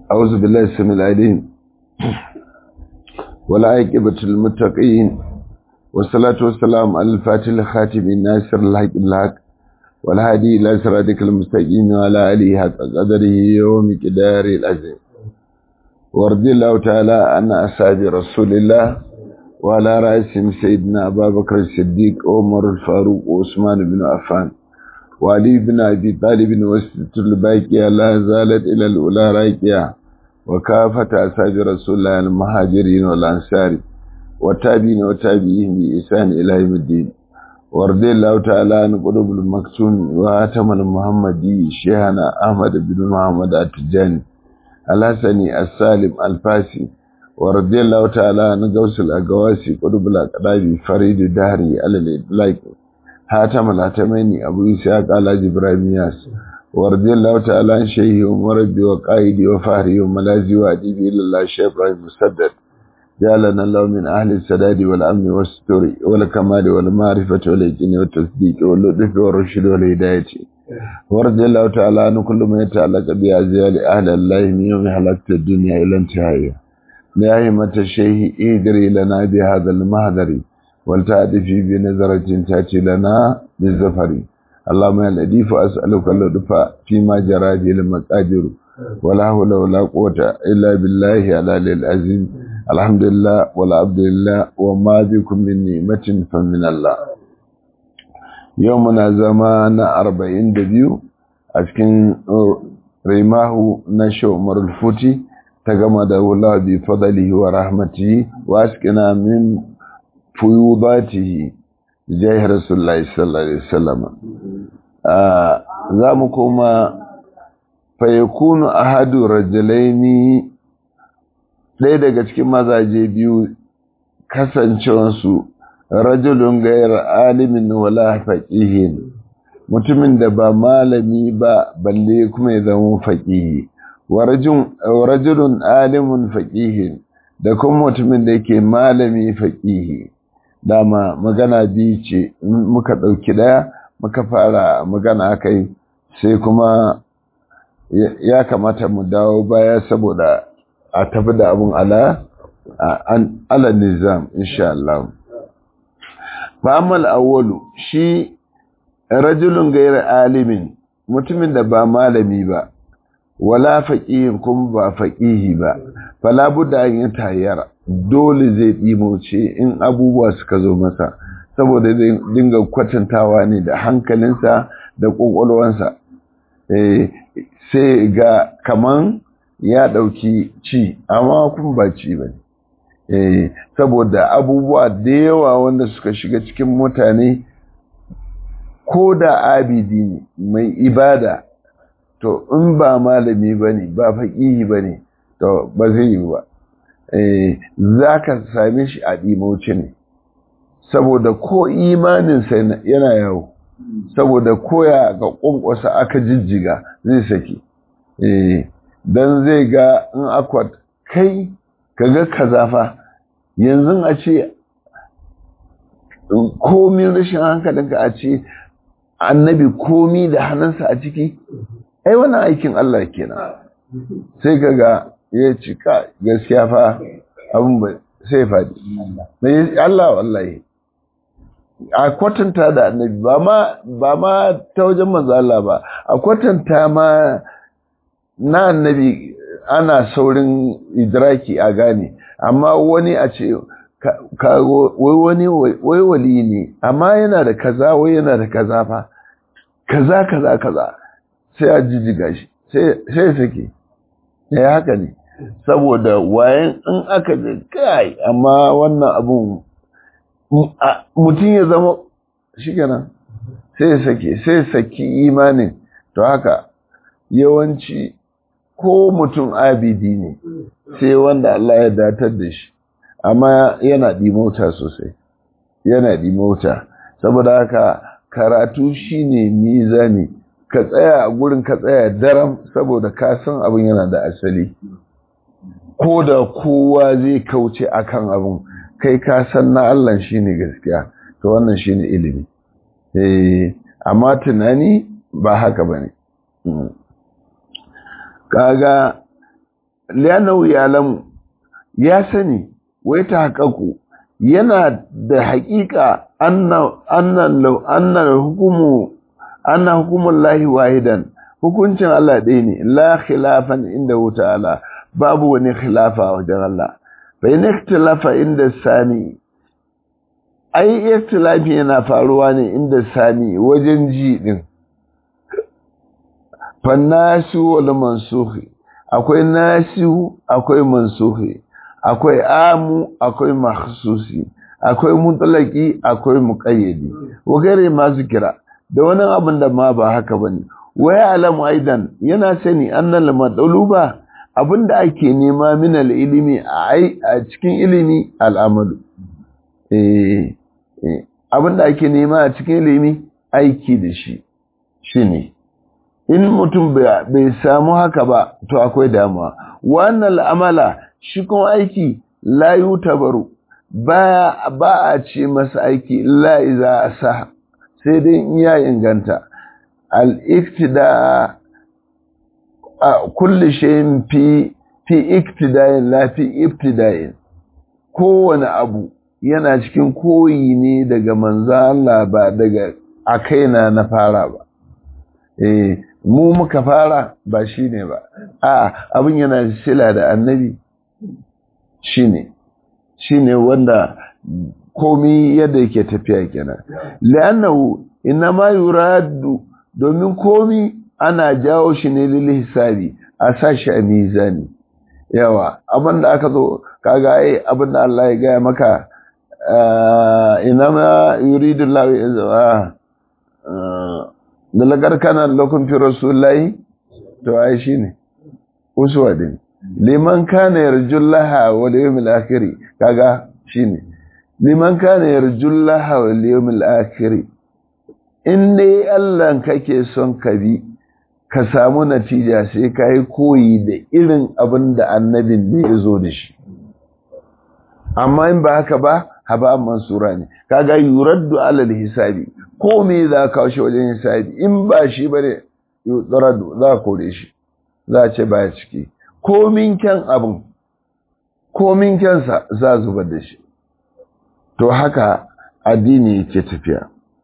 أعوذ بالله السميع العليم ولا عاقبة للمتقين والصلاة والسلام على الفاتح الخاتم الناصر الحق بالحق والهادي إلى صراطك المستقيم وعلى آله حق قدره ومقدار العظيم ورضي الله تعالى عن أصحاب رسول الله وعلى رأسهم سيدنا أبا بكر الصديق عمر الفاروق وعثمان بن عفان وعلي بن أبي طالب وسط الباقية لا زالت إلى الأولى راكية وكافة أصحاب رسول الله المهاجرين والأنصار والتابعين والتابعين بإحسان إلى يوم الدين ورضي الله تعالى عن قلوب المكتوم وهاتم المحمدي شيخنا أحمد بن محمد التجاني الحسني السالم الفاسي ورضي الله تعالى عن غوث الأقواسي قلوب الأقرابي فريد الدهري على الإطلاق هاتم الهاتمين أبو إسحاق على جبرائيل ياس ورضي الله تعالى عن شيخي ومربي وقائدي وفهري وملازي وأديبي إلى الله الشيخ إبراهيم مسدد جعلنا الله من أهل السداد والأمن والستر والكمال والمعرفة واليقين والتصديق واللطف والرشد والهداية ورضي الله تعالى عن كل ما يتعلق بأزيال أهل الله من يوم حلقت الدنيا إلى انتهائها يا همة الشيخ اهدري لنا بهذا المهدر ولتأتي بنظرة تأتي لنا بالزفر اللهم يا لطيف أسألك اللطف فيما جرى به المقادير ولا حول ولا قوة إلا بالله على العظيم الحمد لله ولا عبد لله وما بكم من نعمة فمن الله يومنا زمان أربعين دبيو أشكن ريماه نشو مر الفوتي تغمده الله بفضله ورحمته وأسكنا من فيوضاته جاه رسول الله صلى الله عليه وسلم za mu koma fayakunu ahadu rajulaini ɗaya daga cikin mazaje biyu kasancewansu rajulun gayar alimin wala faƙihin mutumin da ba malami ba balle kuma ya zama faƙihi wa rajulun alimun faƙihin da kuma mutumin da yake malami faƙihi dama magana biyu ce muka ɗauki ɗaya muka fara magana kai sai kuma ya kamata mu dawo baya saboda a tafi da abin ala ala nizam insha Allah fa'amal awwalu shi rajulun gairar alimin mutumin da ba malami ba wala faqihin kuma ba faqihi ba fala budda an yi tayyara dole zai ɗimoce in abubuwa suka zo masa saboda zai dinga kwatantawa ne da hankalinsa da ƙwaƙwalwansa sai ga kaman ya ɗauki ci amma kuma ba ci ba ne saboda abubuwa da yawa wanda suka shiga cikin mutane ko da abidi ne mai ibada to in ba malami ba ne ba faƙihi ba ne to ba zai yi ba za ka same shi a ɗimoci ne saboda ko imaninsa yana yawo saboda koya ga ƙwanƙwasa aka jijjiga zai saki don zai ga in akwat kai ka ga kazafa yanzu a ce komi rashin hankalinka a ce annabi komi da hannunsa a ciki ai wannan aikin Allah kenan sai ka ga ya cika gaskiya fa abin ba sai faɗi mai Allah wallahi a kwatanta da annabi ba ma ba ma ta wajen manzo Allah ba a kwatanta ma na annabi ana saurin idraki a gane amma wani a ce wai wani wai wali ne amma yana da kaza wai yana da kaza fa kaza kaza kaza sai a jijjiga shi sai sake ya haka ne saboda wayan in aka ga kai amma wannan abun mutum ya zama shi kenan sai sake sai saki imanin to haka yawanci ko mutum abidi ne sai wanda Allah ya datar da shi amma yana dimota sosai yana dimota saboda haka karatu shine mizani ka tsaya a gurin ka tsaya daram saboda ka san abin yana da asali ko da kowa zai kauce akan abin kai ka san na Allah shine gaskiya to wannan shine ilimi eh amma tunani ba haka bane kaga liyanau ya lamu ya sani wai ta haƙaƙu yana da haƙiƙa annan hukumu annan hukumun lahi wahidan hukuncin Allah ɗaya ne la khilafan inda wuta ala babu wani khilafa wajen Allah bai na ikhtilafa inda sani ai ikhtilafi yana faruwa ne inda sani wajen ji din fannasu wal mansukhi akwai nasihu akwai mansukhi akwai amu akwai makhsusi akwai mutlaki akwai muqayyadi wagare masu kira da wani abin da ma ba haka bane waya alamu aidan yana sani annal matsaluba abinda ake nema min ilimi a cikin ilimi al'amalu eh abinda ake nema a cikin ilimi aiki da shi shine in mutum bai samu haka ba to akwai damuwa wannan amala shi kuma aiki la yutabaru ba ba a ce masa aiki la iza sa sai dai in ya inganta al-iktida kulli shay'in fi fi iktida'in la fi ibtida'in kowane abu yana cikin koyi ne daga manzo Allah ba daga a kaina na fara ba eh mu muka fara ba shine ba a abin yana sila da annabi shine shine wanda komi yadda yake tafiya kenan la'annahu inma yuradu domin komi ana jawo shi ne lil hisabi a sashi a mizani yawa abinda aka zo kaga ai abinda Allah ya gaya maka inama yuridu Allah ya da lagar kana lokun fi rasulullahi to ai shine uswa din liman kana yarjullaha wal yawmil akhir kaga shine liman kana yarjullaha wal yawmil akhir in dai Allah kake son ka bi ka samu natija sai ka yi koyi da irin abin da annabin ne ya zo da shi amma in ba haka ba haba mansura ne kaga yuraddu alal hisabi ko me za ka kawo wajen hisabi in ba shi bane yuraddu za ka kore shi za a ce baya ciki komin kyan abin komin kyansa za zubar da shi to haka addini yake tafiya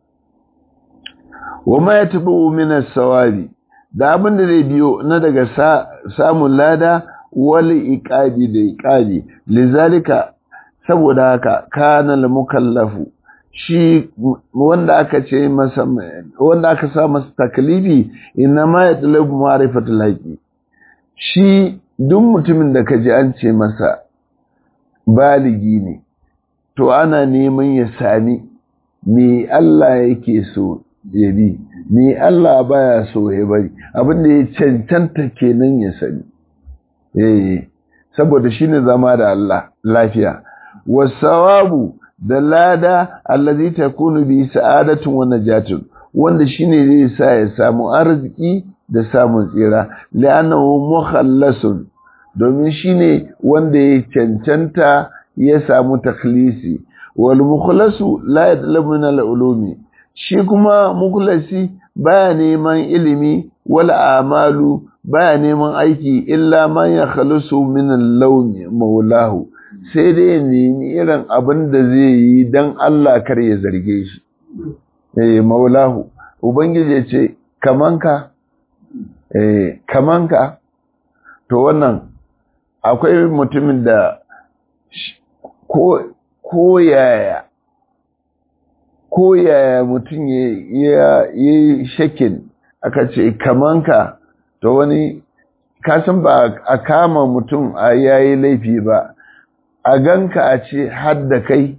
wa ma yatabu min as-sawabi da abin da zai biyo na daga samun lada wal iqabi da iqabi lizalika saboda haka kana al mukallafu shi wanda aka ce masa wanda aka sa masa taklifi inna ma yatlubu ma'rifatul haqi shi duk mutumin da kaji an ce masa baligi ne to ana neman ya sami me Allah yake so ya bi me Allah baya so ya bari abin da ya cancanta kenan ya sani eh saboda shine zama da Allah lafiya wasawabu da lada allazi takunu bi sa'adatun wa najatun wanda shine zai sa ya samu arziki da samun tsira li'annahu mukhallasun domin shine wanda ya cancanta ya samu takhlisi wal mukhlasu la yatlabu min al-ulumi shi kuma mukhlasi baya neman ilimi wal amalu baya neman aiki illa man ya khalusu min al-lawmi maulahu sai dai ya nemi irin abin da zai yi dan Allah kar ya zarge shi eh maulahu ubangiji ya ce kamanka eh kamanka to wannan akwai mutumin da ko ko yaya ko yaya mutum ya yi shakin aka ce kamanka to wani kasan ba a kama mutum a yayi laifi ba a ganka a ce hadda kai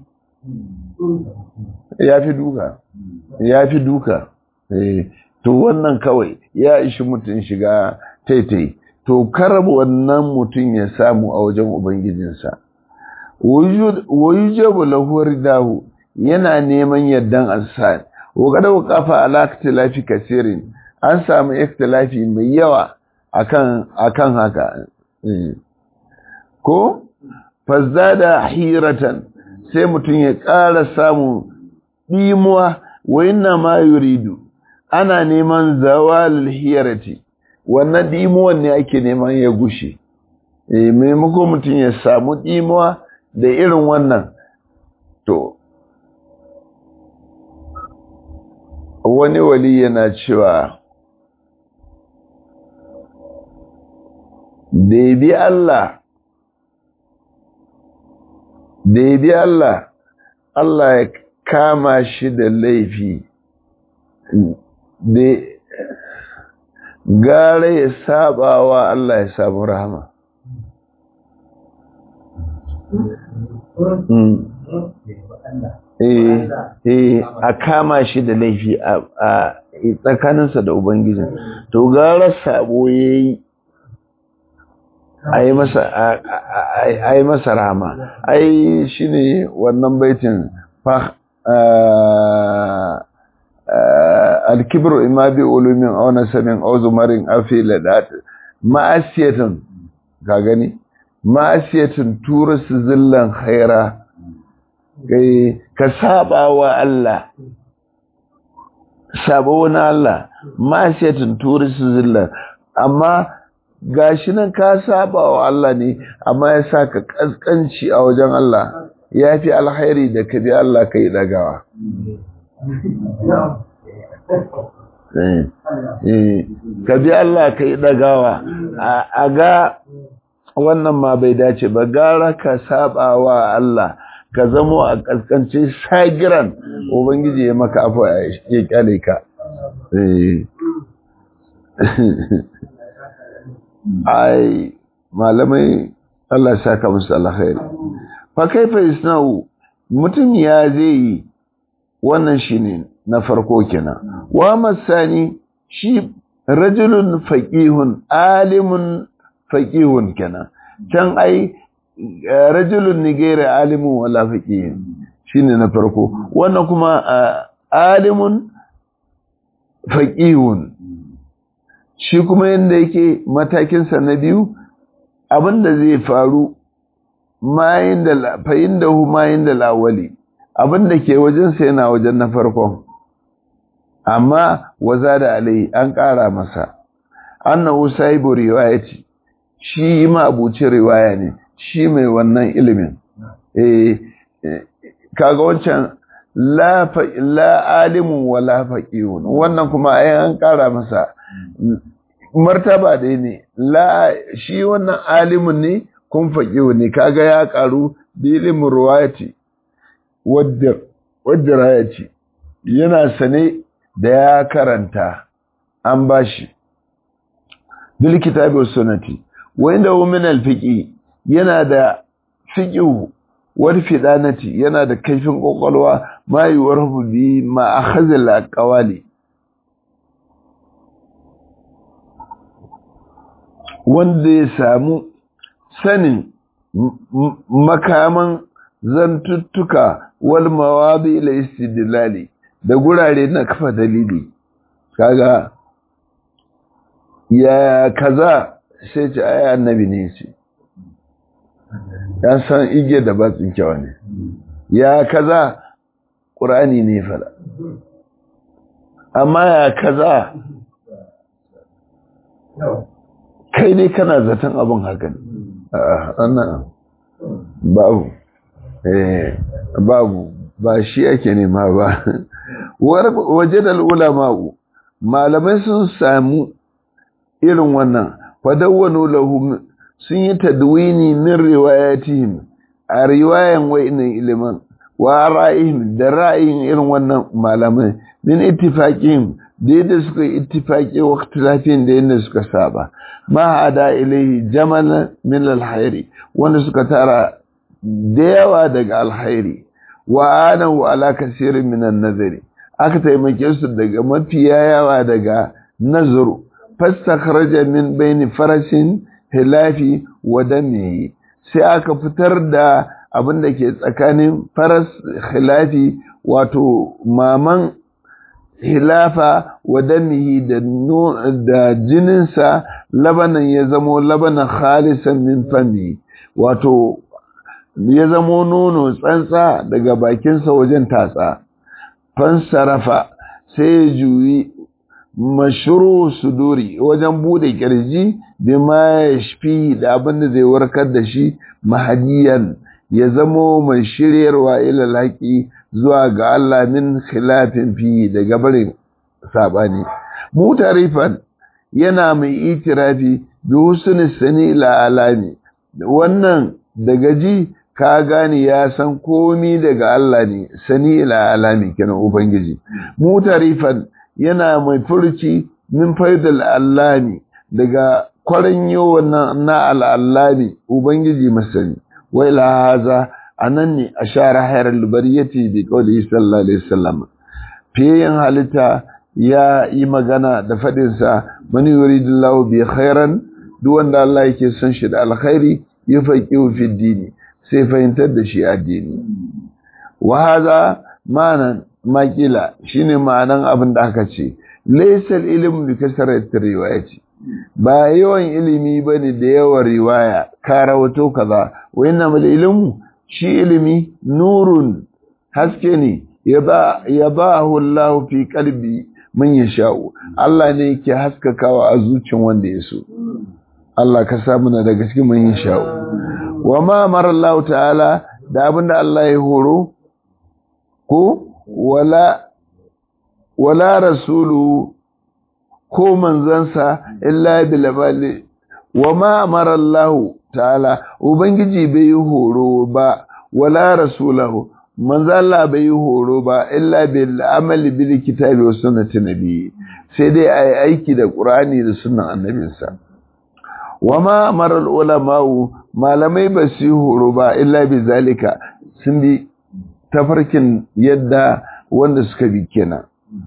ya fi duka ya fi duka to wannan kawai ya ishi mutum shiga taitai to karab wannan mutum ya samu a wajen ubangijinsa wayujabu lahu ridahu yana neman yardan ansar wa kada waqafa ala ikhtilafi kaseerin an samu ikhtilafi mai yawa akan akan haka ko fazada hiratan sai mutum ya ƙara samu dimuwa wa inna ma yuridu ana neman zawal hirati wannan dimuwan ne ake neman ya gushe eh maimako mutum ya samu ɗimuwa da irin wannan to wani wali yana cewa da ya bi Allah da ya bi Allah Allah ya kama shi da laifi da gara ya saba wa Allah ya samu rahama eh a kama shi da laifi a tsakaninsa da ubangiji to gara sabo yayi ai masa ai masa rahama ai shine wannan baitin fa al-kibru imma bi ulumin aw nasabin aw zumarin afi ladat ma'asiyatan ka gani ma'asiyatan turasu zillan khaira kai ka saba wa Allah sabo na Allah ma'asiyatan turasu zillan amma gashi nan ka saba wa Allah ne amma ya sa ka kaskanci a wajen Allah ya fi alkhairi da ka bi Allah ka yi dagawa ka bi Allah ka yi dagawa a ga wannan ma bai dace ba gara ka saba wa Allah ka zamo a kaskanci sagiran ubangiji ya maka afuwa ya kyale ka ai malamai Allah ya saka musu alkhairi fa kaifa isna'u mutum ya zai yi wannan shine na farko kenan wa masani shi rajulun faqihun alimun faqihun kenan can ai rajulun ni gaira alimun wala faqihun shine na farko wannan kuma alimun faqihun shi kuma yadda yake matakinsa na biyu abinda zai faru mayin da fayin da hu mayin da lawali abinda ke wajensa yana wajen na farkon amma waza da alai an ƙara masa annahu sahibu riwayati shi ma abuci riwaya ne shi mai wannan ilimin eh kaga wancan la fa la alimun wala faqihun wannan kuma ai an ƙara masa martaba dai ne la shi wannan alimin ne kun faƙiwa ne kaga ya ƙaru da ilimin ruwayati wadda wadda rayati yana sane da ya karanta an bashi bil kitabi was sunnati wa inda hu min al fiqi yana da fiqhu wal fidanati yana da kaifin kokolwa ma yuwarhu bi ma akhadha al aqwali wanda ya samu sanin makaman zantuttuka wal mawadi ila istidlali da gurare na kafa dalili kaga ya kaza sai ce ai annabi ne ce ya san ige da batsin kyawa ne ya kaza qur'ani ne fara amma ya kaza kai ne kana zaton abin haka ne babu babu ba shi ake nema ba waje da ulama'u malamai sun samu irin wannan fadawwanu lahum sun yi tadwini min riwayatihim a riwayan wa'innan ilimin wa ra'ayihim da ra'ayin irin wannan malamai min ittifaqihim da yadda suka yi ittifaqi wa ikhtilafin da yadda suka saba ma hada ilaihi jamal min alkhairi wanda suka tara da yawa daga alkhairi wa anahu ala kasirin min an-nazari aka taimake su daga mafiya yawa daga nazaru fastakhraja min bayni farashin hilafi wa damihi sai aka fitar da abin da ke tsakanin faras hilafi wato maman hilafa wa damihi da da jininsa labanan ya zamo labanan khalisan min fami wato ya zamo nono tsantsa daga bakinsa wajen tatsa fansarafa sai ya juyi mashuru suduri wajen bude kirji bima yashfi da abin da zai warkar da shi mahadiyan ya zamo mai shiryarwa ila laki zuwa ga Allah min khilafin fi daga barin sabani mutarifan yana mai itirafi bi husni sani la alami wannan daga ji ka gane ya san komi daga Allah ne sani la alami kenan ubangiji mutarifan yana mai furci min faidal allami daga kwarin wannan na al'allami ubangiji masani wai la haza anan ne ashara hayar bariyati bi qawli sallallahu alaihi wasallam fiyin halitta ya yi magana da faɗinsa mani yuridillahu bi khairan duk wanda Allah yake son shi da alkhairi ya faqihu fi dini sai fahimtar da shi addini wa hadha ma'anan maƙila shine ma'anan abin da aka ce laysal ilmu bi kasrati riwayati ba yawan ilimi bane da yawan riwaya ka rawato kaza wa innamal ilmu shi ilimi nurun haske ne yabahu Allah fi qalbi man yasha'u Allah ne yake haskakawa a zuciyar wanda ya so Allah ka sa muna daga cikin man yasha'u wa ma amara Allah ta'ala da abinda Allah ya horo ko wala wala rasulu ko manzansa illa bil amali wa ma amara Allah ta'ala ubangiji bai horo ba wala rasulahu manzo Allah bai yi horo ba illa bil amali bil kitabi wa sunnati nabi sai dai ai aiki da qur'ani da sunnan annabinsa wama amara ulama malamai ba su yi horo ba illa bi zalika sun bi tafarkin yadda wanda suka bi kenan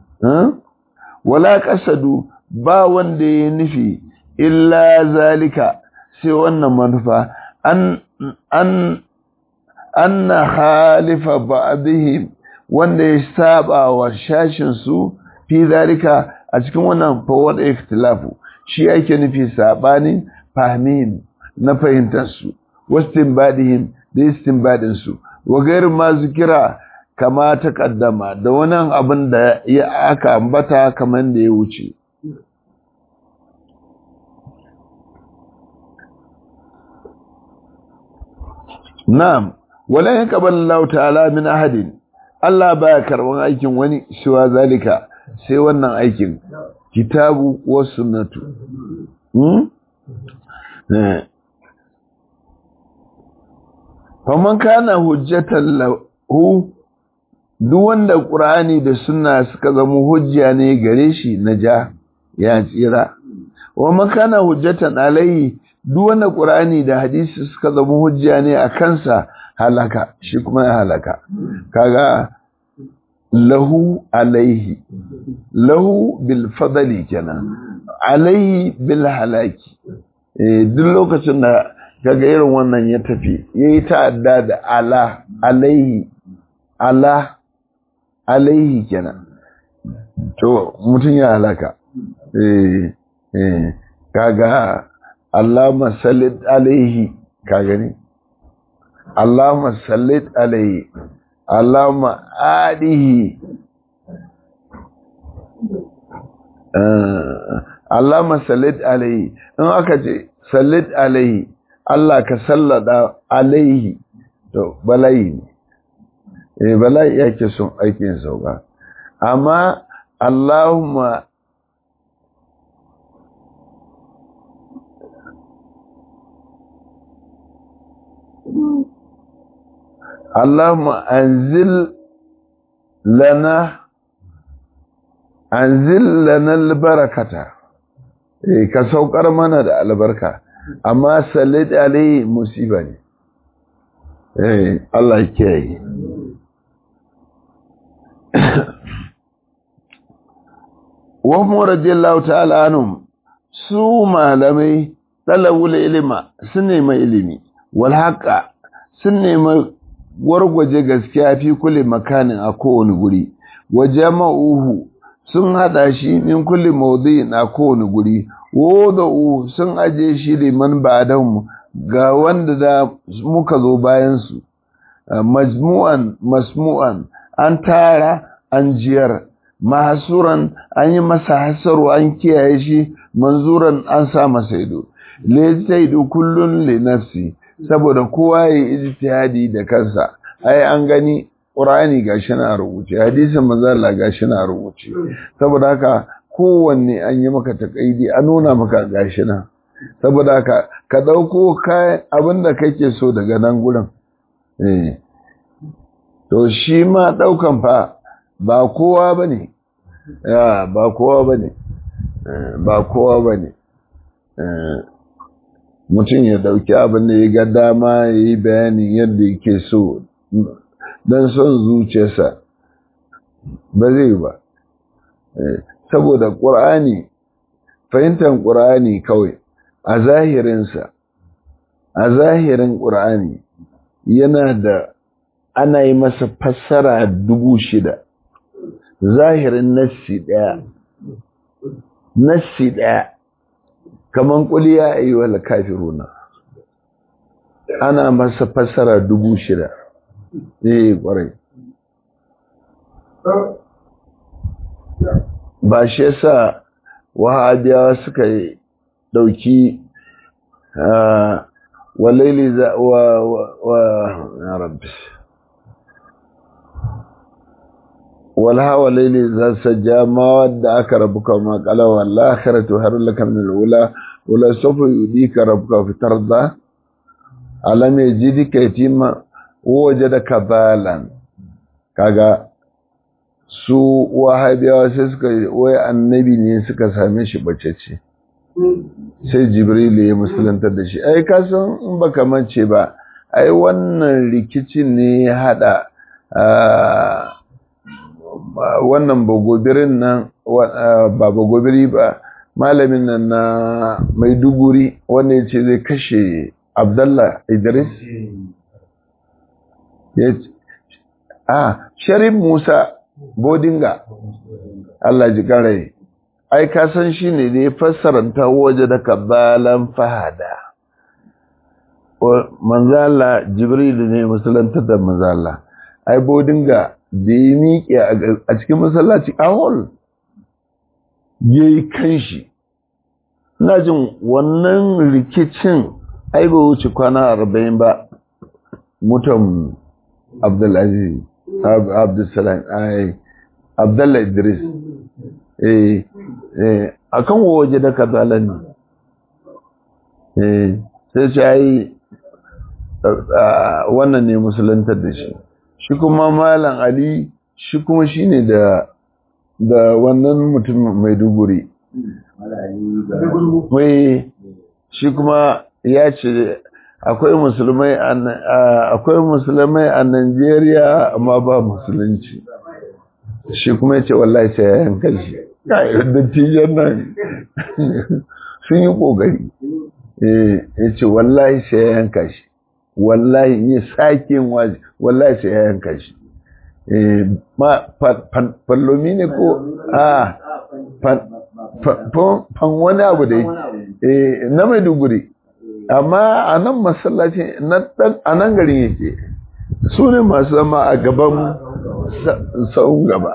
wala kasadu ba wanda ya nufi illa zalika sai wannan manufa an an anna khalifa ba'dihim wanda ya saba wa shashin su fi zalika a cikin wannan fawad ikhtilafu shi yake nufi sabanin fahmin na fahimtar su wastinbadihim da istinbadin su wa gair ma zikira kama ta kaddama da wannan abin da ya aka ambata kaman da ya wuce na'am wala yaqbal Allah ta'ala min ahadin Allah baya karban aikin wani shiwa zalika sai wannan aikin kitabu wa sunnatu hmm eh faman kana hujjatan lahu duk wanda qur'ani da sunna suka zama hujja ne gare shi naja ya tsira wa man kana hujjatan alai duk wanda qur'ani da hadisi suka zama hujja ne a kansa halaka shi kuma ya halaka kaga lahu alaihi lahu bil fadli kenan alaihi bil halaki eh duk lokacin da kaga irin wannan ya tafi yayi ta'adda da ala alaihi ala alaihi kenan to mutun ya halaka eh eh kaga Allahumma salli alaihi ka gani Allahumma sallit alaihi Allahumma adihi Allahumma sallit alaihi in aka ce sallit alaihi Allah ka sallada alaihi to bala'i ne eh bala'i yake son aikin sauka amma Allahumma اللهم أنزل لنا أنزل لنا البركة ka saukar mana da albarka amma sallit alai musiba ne eh Allah ke yi wa mu radiyallahu ta'ala anhum su malamai talabul ilma sun nemi ilimi wal haqa sun nemi wargwaje gaskiya fi kulle makanin a kowane guri wa jama'uhu sun hada shi min kulle mawdu'in a kowane guri wada'u sun aje shi liman ba'dan ga wanda da muka zo bayan su majmu'an masmu'an an tara an jiyar mahasuran an yi masa hasaru an kiyaye shi manzuran an sa masa ido lejtaidu kullun li nafsi saboda kowa ya ijtihadi da kansa ai an gani Qur'ani gashi na rubuce hadisin manzo Allah gashi na rubuce saboda haka kowanne an yi maka takaidi an nuna maka gashi na saboda haka ka dauko kayan abinda kake so daga nan gurin eh to shi ma daukan fa ba kowa bane ya ba kowa bane ba kowa bane mutum ya dauki abin da ya ga dama ya yi bayanin yadda yake so don son zuciyarsa ba zai ba saboda ƙur'ani fahimtar ƙur'ani kawai a zahirinsa a zahirin ƙur'ani yana da ana yi masa fassara dubu shida zahirin nassi ɗaya nassi ɗaya kaman kuliya ayi wal kafiruna ana masa fassara dubu shida eh kwarai ba shi yasa wahabiyawa suka dauki walaili za wa wa ya rabbi walha walaili za sajja ma wadda aka rabuka ma qala wal akhiratu harul laka min al ula wala sawfa yudika rabbuka fi tarda alam yajidika yatima wajadaka balan kaga su wahabiyawa sai suka wai annabi ne suka same shi bacece sai jibril ya musulantar da shi ai ka san in baka mance ba ai wannan rikicin ne ya hada wannan bagobirin nan ba bagobiri ba malamin nan na maiduguri wanda ya ce zai kashe abdallah idris ya ce a sharif musa bodinga allah ji karai ai ka san shi ne da ya fassaranta waje da kabalan fahada manzala jibrilu ne musulanta da manzala ai bodinga da ya miƙe a cikin masallaci a hall ya yi kanshi na jin wannan rikicin ai ba wuce kwana arba'in ba mutan abdulaziz abdulsalam ai abdullahi idris eh eh akan waje da kazalan ne eh sai ce ai wannan ne musulantar da shi shi kuma malam ali shi kuma shine da da wannan mutum mai duguri mai shi kuma ya ce akwai musulmai akwai musulmai a Najeriya amma ba musulunci shi kuma ya ce wallahi sai ya yanka shi dattijan nan sun yi ƙoƙari ya ce wallahi sai ya yanka shi wallahi yi sake waje wallahi sai ya yanka shi ma fallomi ne ko a fan wani abu da na maiduguri amma a nan masallaci a nan garin yake su ne masu zama a gaban sa'un gaba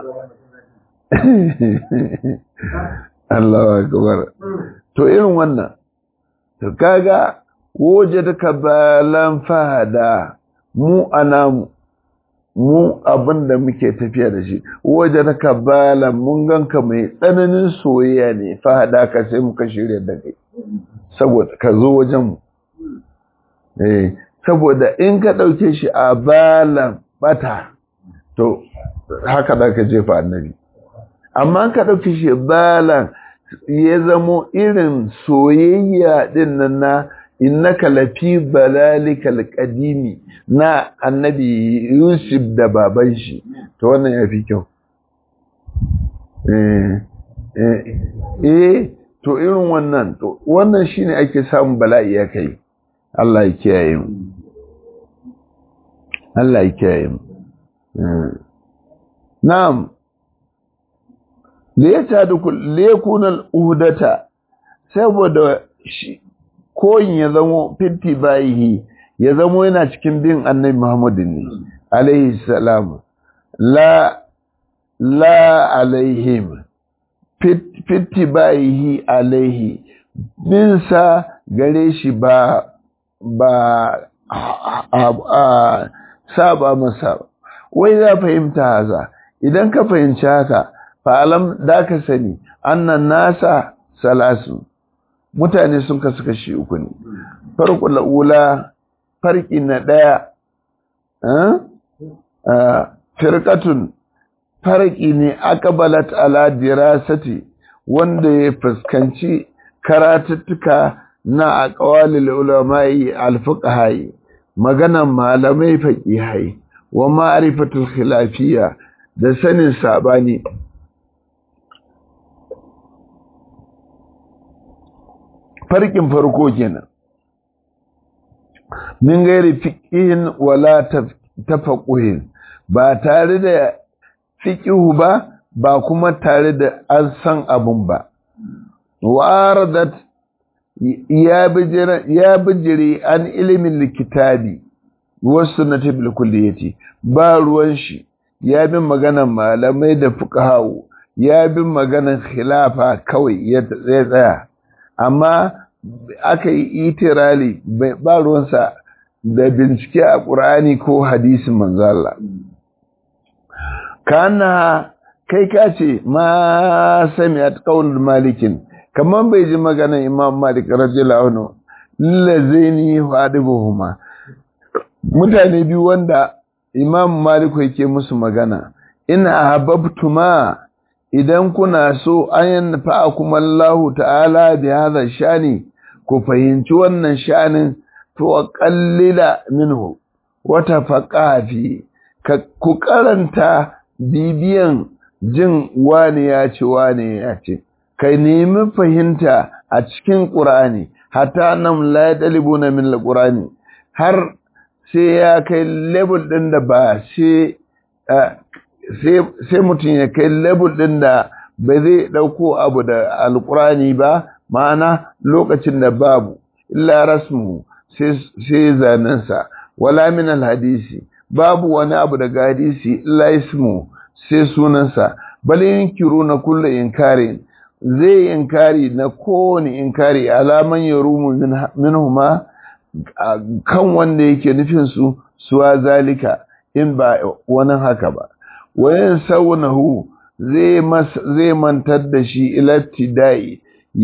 Allah akbar to irin wannan to kaga waje da kabalan fahada mu anamu mu abin da muke tafiya da shi waje da kabalan mun ganka mai tsananin soyayya ne fahada ka sai muka shirya da kai saboda ka zo wajen mu eh saboda in ka dauke shi a balan bata to haka da ka jefa annabi amma ka dauke shi balan ya zamo irin soyayya din nan na innaka lafi balalikal qadimi na annabi Yusuf da baban shi to wannan yafi kyau eh eh to irin wannan to wannan shine ake samun bala'i ya kai Allah ya kiyaye mu Allah ya kiyaye mu na'am liyakuna al'udata saboda shi koyin ya zamo fitti bayihi ya zamo yana cikin bin annabi Muhammadu ne alaihi salam la la alaihim fitti bayihi alaihi binsa gare shi ba ba a saba masa wai za fahimta haza idan ka fahimci haka fa'alam da ka sani annan nasa salasu mutane sun kasu kashi uku ne farko la'ula farki na ɗaya firkatun farki ne akabalat ala dirasati wanda ya fuskanci karatuttuka na aqwalil ulama'i alfuqahai maganan malamai faqihai wa ma'rifatul khilafiyya da sanin sabani farkin farko kenan min gairi fiqihin wala tafaquhin ba tare da fiqihu ba ba kuma tare da an san abun ba waradat ya bijiri an ilimin likitabi wasu na tabil kulliyati ba ruwan shi ya bin maganan malamai da fuqahawu ya bin maganan khilafa kawai ya tsaya amma aka yi itirali ba ruwansa da bincike a ƙur'ani ko hadisin manzala kana kai ka ce ma sami a ƙaunar malikin kamar bai ji maganar imam malik rajila wani lazaini buhuma mutane biyu wanda imam malik yake musu magana ina hababtuma idan kuna so an yanfa kuma Allah ta'ala bi hadha shani ku fahimci wannan shanin to qallila minhu wa tafaqa fi ku karanta bibiyan jin wani ya ce wani ya ce kai nemi fahimta a cikin qur'ani hatta nam la yadlibuna min alqur'ani har sai ya kai level din da ba sai sai mutum ya kai level ɗin da ba zai ɗauko abu da alƙurani ba ma'ana lokacin da babu illa rasmu sai zanensa wala min alhadisi babu wani abu daga hadisi illa ismu sai sunansa bal yankiru na kullu inkari zai inkari na kowane inkari alaman ya rumu minhuma kan wanda yake nufin su suwa zalika in ba wani haka ba wayan saunahu zai mantar da shi ilattidai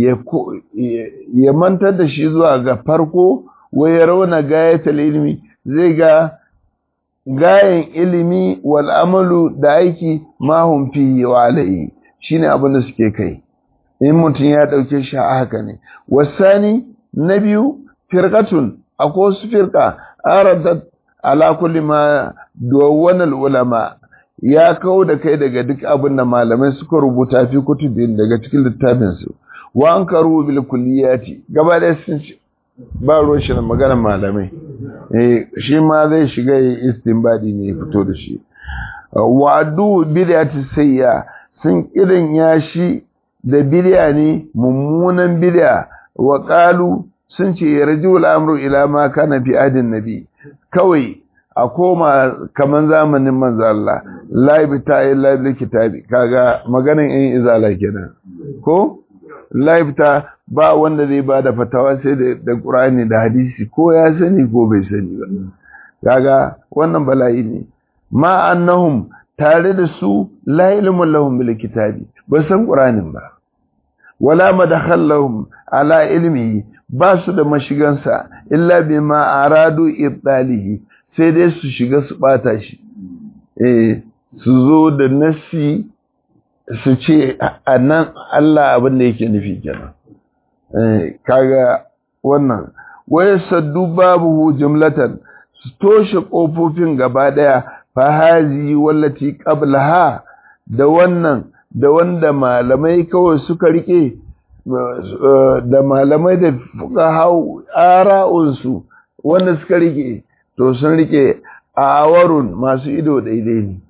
ya mantar da shi zuwa ga farko waya rauna gayatul ilimi zai ga gayan ilimi wal amalu da aiki mahum fihi wa alaihi shine abin da suke kai in mutum ya dauke shi a haka ne wasani na biyu firqatun akwai wasu firqa aradat ala kulli ma duwanal ulama ya kawo da kai daga duk abin da malamai suka rubuta fi kutubin daga cikin littafinsu wa an karu bil kulliyati gaba da sun ba ruwan shi na maganar malamai eh shi ma zai shiga yi istinbadi ne ya fito da shi wa'adu bid'ati sayya sun kirin ya shi da bid'a ne mummunan bid'a wa qalu sun ce yarjul amru ila ma kana fi adin nabi kawai a koma kaman zamanin manzo Allah laibi ta yi laibi kitabi kaga maganin in izala kenan ko laibi ta ba wanda zai ba da fatawa sai da da Qur'ani da hadisi ko ya sani ko bai sani ba kaga wannan bala'i ne ma annahum tare da su la ilmun lahum bil kitabi ba san Qur'anin ba wala madakhal lahum ala ilmi ba su da mashigansa illa bima aradu ibtalihi sai dai su shiga su bata shi eh su zo da nasi su ce a nan Allah abin da yake nufi kenan eh kaga wannan waya saddu babuhu jumlatan su toshe kofofin gaba daya fa hazi wallati qablaha da wannan da wanda malamai kawai suka rike da malamai da fuka hau ara'unsu wanda suka rike to sun rike awarun masu ido daidai ne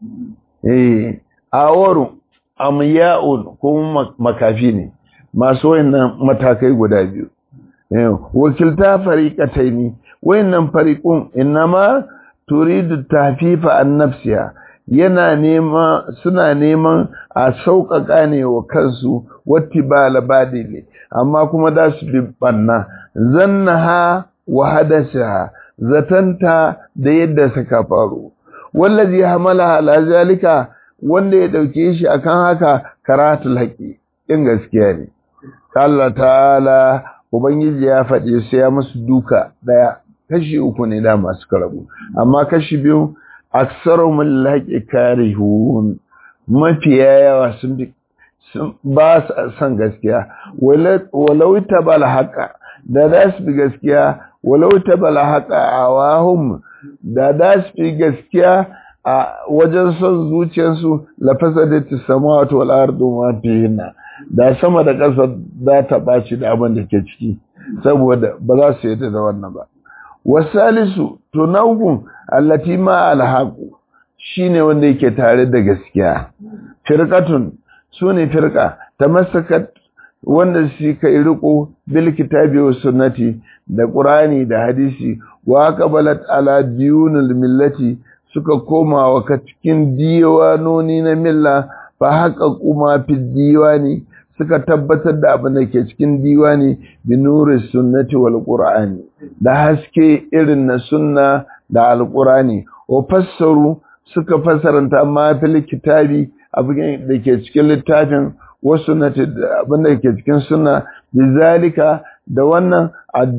eh awarun amya'un kuma makafi ne masu wayannan matakai guda biyu wakilta fariqatai ne wayannan fariqun innama turidu tafifa an nafsiha yana nema suna neman a sauƙaƙa ne wa kansu wati ba labadile amma kuma da su bi banna zannaha wa hadasaha zatanta da yadda suka faru wallazi hamala ala zalika wanda ya dauke shi akan haka karatul haqi in gaskiya ne Allah ta'ala ubangiji ya faɗi sai ya musu duka daya kashi uku ne da masu karabu amma kashi biyu aksarumul laqi karihun mafiya yawa sun bi ba su san gaskiya walau tabal haqa da da su bi gaskiya walau tabala haka a wahum da da su fi gaskiya a wajen son zuciyarsu lafasa da ta sama wato al'ardu ma fihinna da sama da ƙasa za ta ɓaci da abin da ke ciki saboda ba za su yadda da wannan ba wasalisu to na hukun allati ma alhaqu shine wanda yake tare da gaskiya firqatun sune firqa tamassakat wanda shi kai riko bil kitabi was sunnati da qur'ani da hadisi wa qabalat ala diyunil millati suka koma wa cikin diwanoni na milla fa haka kuma fi diwani suka tabbatar da abin da ke cikin diwani bi nuri sunnati wal qur'ani da haske irin na sunna da alqur'ani wa fassaru suka fassaranta ma fil kitabi abin da ke cikin littafin wasu na abin da ke cikin suna bizalika da wannan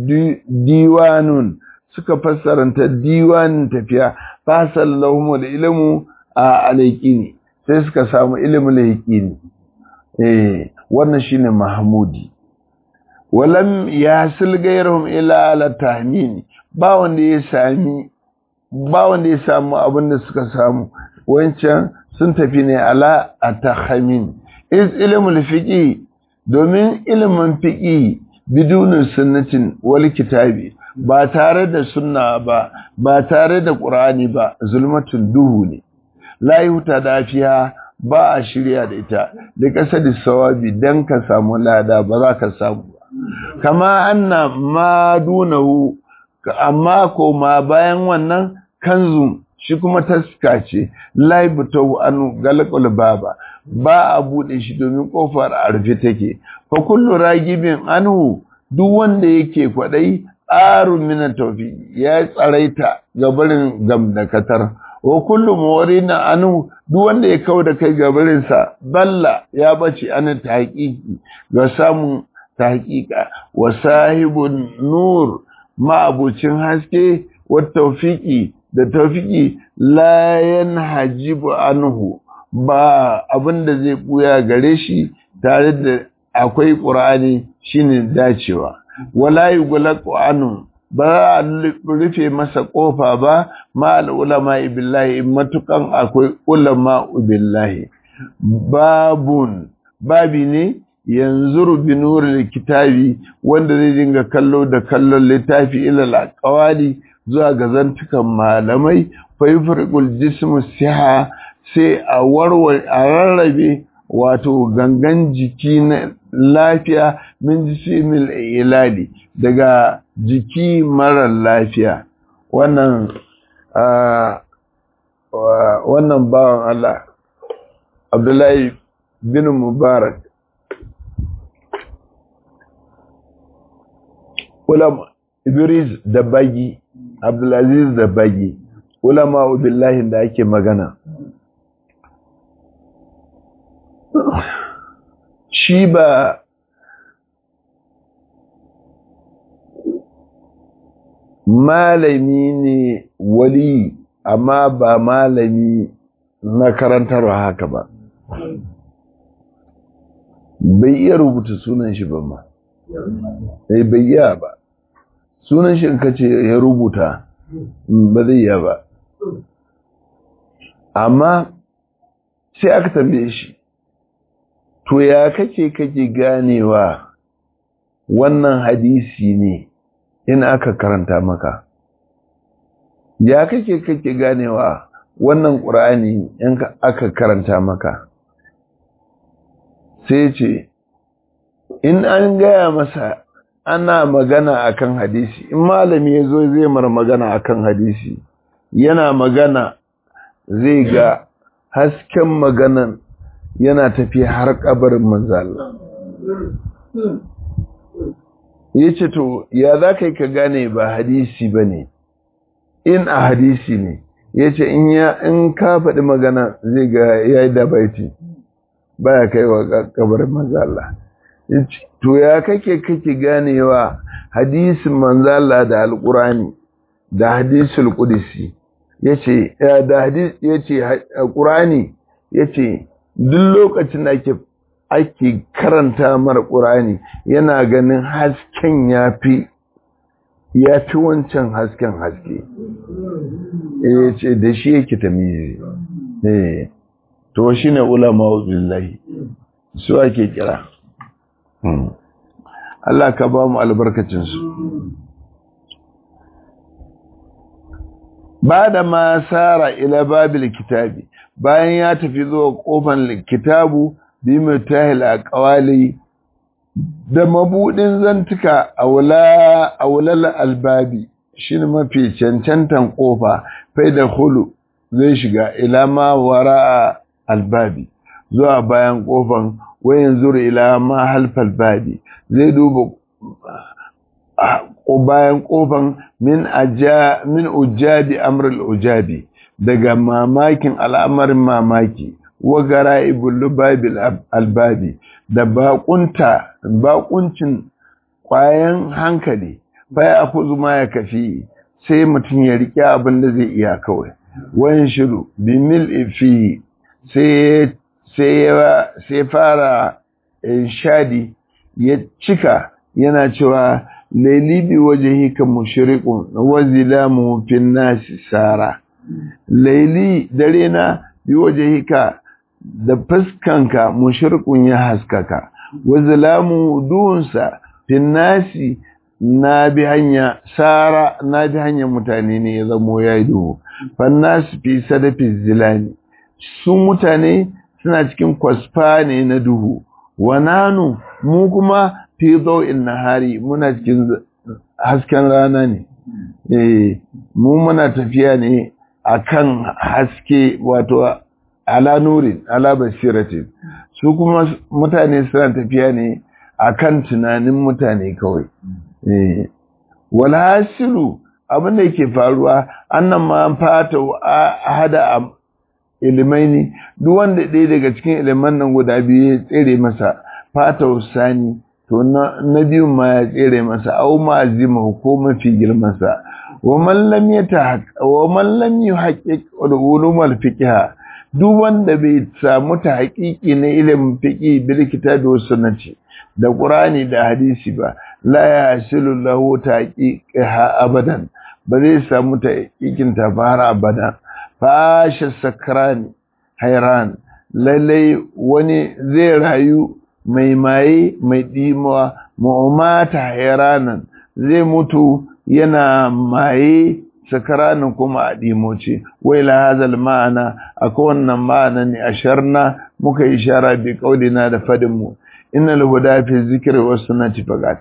diwanun suka fassaranta diwanin tafiya fasallahu da ilimu a alaikini sai suka samu ilimin laikini eh wannan shine mahmudi walam yasil gairahum ila ala tahmin ba wanda ya sami ba wanda ya samu abin da suka samu wancan sun tafi ne ala atahmin is ilimin fiƙi domin ilimin fiƙi bidunin sunnatin wal kitabi ba tare da sunna ba ba tare da ƙur'ani ba zulmatun duhu ne la yuta dafiya ba a shirya da ita da ƙasa da sawabi dan ka samu lada ba za ka samu ba kama anna ma dunahu amma ko ma bayan wannan kanzun shi kuma taska ce laibutau anu galakul baba ba a bude shi domin kofar a rufe take fa kullu ragibin anhu duk wanda yake kwadai arun min tawfi ya tsaraita gabarin gamdakatar wa kullu muwarina anhu duk wanda ya kau da kai gabarin sa balla ya bace an tahqiqi ga samun tahqiqa wa sahibun nur ma abucin haske wa tawfiqi da tawfiqi la yanhajibu anhu ba abin da zai buya gare shi tare da akwai ƙur'ani shine dacewa wala yughlaqu anhu ba a rufe masa ƙofa ba ma al'ulama billahi matukan akwai ulama billahi babun babi ne yanzu bi nuril kitabi wanda zai dinga kallo da kallon littafi ilal aqwali zuwa ga zantukan malamai fa yufriqul jismu siha sai a warware a rarrabe wato gangan jiki na lafiya min jisimil ilali daga jiki marar lafiya wannan wannan bawan Allah Abdullahi bin Mubarak ulama Idris da bagi Abdulaziz da bagi ulama billahi da ake magana shi ba malami ne wali amma ba malami na karantarwa haka ba bai iya rubuta sunan shi ba ma bai bai iya ba sunan shi in kace ya rubuta ba zai iya ba amma sai aka tambaye shi to ya kake kake ganewa wannan hadisi ne in aka karanta maka ya kake kake ganewa wannan ƙur'ani in aka karanta maka sai ce in an gaya masa ana magana akan hadisi in malami ya zo zai mara magana akan hadisi yana magana zai ga hasken maganan yana tafiya har kabarin manzala ya ce to ya za ka yi ka gane ba hadisi ba ne in a hadisi ne ya ce in ka faɗi magana zai ga ya yi dabaiti ba ya kai wa kabarin manzala to ya kake kake ganewa hadisin manzala da alƙurani da hadisul ƙudisi ya ce da hadis ya ce ƙurani ya ce duk lokacin da ake ake karanta mara ƙurani yana ganin hasken ya fi ya fi wancan hasken haske ya ce da shi yake tamizi to shi ne ulama billahi su ake kira Allah ka ba mu albarkacinsu ba da ma sara ila babil kitabi bayan ya tafi zuwa kofan kitabu bi mutahil aqwali da mabudin zantuka aula aulal albabi shine mafi cancantan kofa fai da hulu zai shiga ila ma wara albabi zuwa bayan kofan wayan zuru ila ma halfal babi zai duba bayan kofan min aja min ujabi amrul ujabi daga mamakin al'amarin mamaki wa gara'ibul lubabil albabi da bakunta bakuncin kwayan hankali bai afuzu ma ya kafi sai mutum ya riƙe abin da zai iya kawai wayan shiru bi mil fi sai sai fara shadi ya cika yana cewa laili bi wajhika mushriqun wa zilamu fin nasi sara laili dare na bi wajhika da fuskanka mushrikun ya haskaka wa zalamu duhunsa fin nasi na bi hanya sara na bi hanyar mutane ne ya zamo ya yi duhu fan nasi fi sadafi zilani su mutane suna cikin kwasfa ne na duhu wa nanu mu kuma fi zau'in nahari muna cikin hasken rana ne eh mu muna tafiya ne akan haske wato ala nurin ala basiratin su kuma mutane suna tafiya ne akan tunanin mutane kawai eh wal hasilu abin da yake faruwa annan ma fata hada ilimai ne duk wanda ɗaya daga cikin iliman nan guda biyu ya tsere masa fata sani to na biyun ma ya tsere masa au ma azima ko mafi girmansa wa man lam yata wa man lam yuhaqqiq ulum al-fiqh duk wanda bai samu ta haƙiƙi na ilimin fiqi bil kitabi was sunnati da qur'ani da hadisi ba la yasilu lahu taqiqa abadan ba zai samu ta haƙiƙin ta fara abada fasha sakrani hairan lallai wani zai rayu mai maye mai dimuwa mu'mata hairanan zai mutu yana maye sakaranin kuma a ɗimoce wai la hazal ma'ana akwai wannan ma'ana ne asharna muka yi shara bi kaulina da fadin mu innal huda fi zikri was sunnati fagat